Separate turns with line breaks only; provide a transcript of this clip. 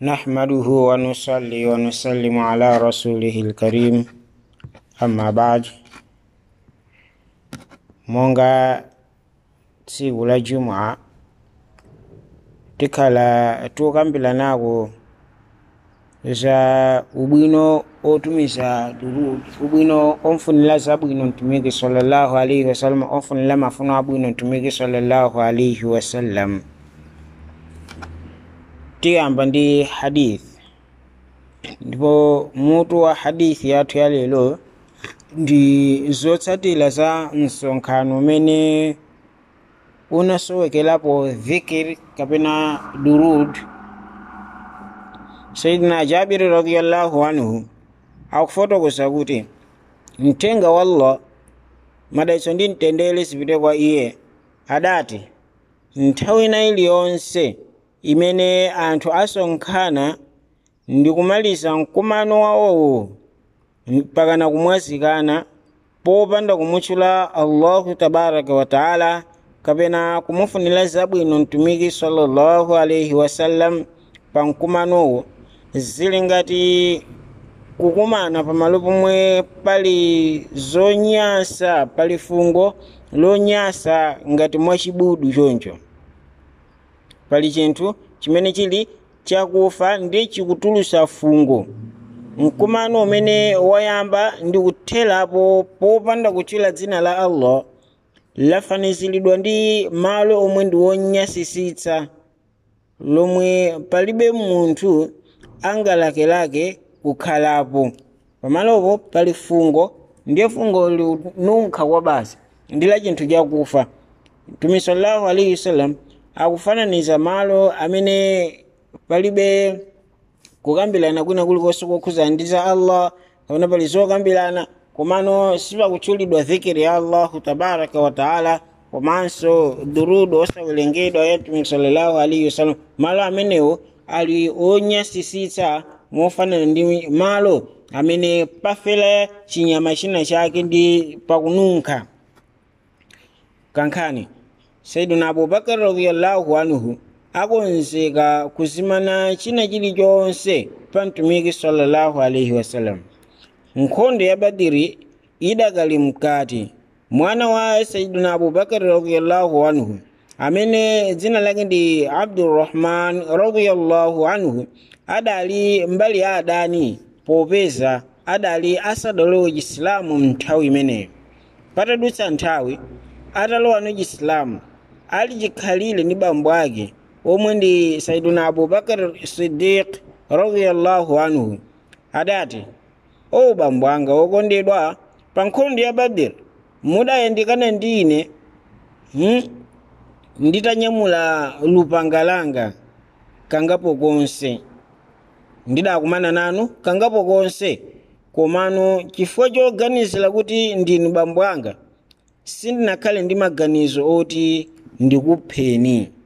نحمده ونصلي ونسلم على رسوله الكريم أما بعد monga tsiku la jumua tikhala tukambiranaku za ubwino otumiza durud ubwino omfunira zabwino mtumiki sallallahu alaihi wasallam omfunira mafuno abwino mtumiki sallallahu alaihi wasallam tiyamba ndi hadith ndipo mutu wa hadithi yathu ya lero ndi zotsatira za msonkhano umene unasowekerapo dhikir kapena durud sayidina jabiri radiallahu anhu akufotokoza kuti mthenga wa allah madalitso ndi mtendere zipite kwa iye adati nthawi ina iliyonse imene anthu asonkhana ndi kumaliza mkumano wawowo mpakana kumwazikana popanda kumutchula allahu tabaraka wataala kapena kumufunira zabwino mtumiki sallallahu alaihi wasallam pa mkumanowo zili ngati kukumana pamalo pomwe pali zonyasa pali fungo lonyasa ngati mwachibudu choncho pali chinthu chimene chili chakufa ndi chikutulusa fungo mkumano umene wayamba ndi kutherapo popanda kutchula dzina la allah lafaniziridwa ndi malo omwe ndi wonyasisitsa lomwe palibe munthu angalakelake kukhalapo pamalopo pali fungo ndiye fungo linunkha kwa basi ndi la chinthu chakufa mtume sallallahu alaihi wasallam akufananiza malo amene palibe kukambirana kwina kulikonse kokhuza ndi za allah kapena pali zokambirana komano sipakutchulidwa dhikiri ya allahu tabaraka wataala komanso durudu osawerengedwa ya mtume sallallahu alaihi wasallam malo amenewo ali onyasisitsa mofanana ndi malo amene pafera chinyama china chake ndi pakununkha kankhani saiduna abubakar radiallahu anhu akonzeka kuzimana china chilichonse pa mtumiki sallallahu alaihi wasallam nkhondo ya badiri idakali mkati mwana wa saiduna abubakar radiallahu anhu amene dzina lake ndi abdurrahman radiallahu anhu adali mbali ya adani popeza adali asadalowe chisilamu mnthawi imeneyo patadutsa nthawi atalowa no chisilamu ali chikhalire ndi bambo ake omwe ndi saiduna abubakar sidiq radiallahu anhu adati o bambo anga wokondedwa pa nkhondo ya badiri mudayandikana ndi ine hmm? nditanyamula lupanga langa kangapo konse ndidakumana nanu kangapo konse komano chifukwa choganizira kuti ndinu bambo anga sindinakhale ndi maganizo oti ndikupheni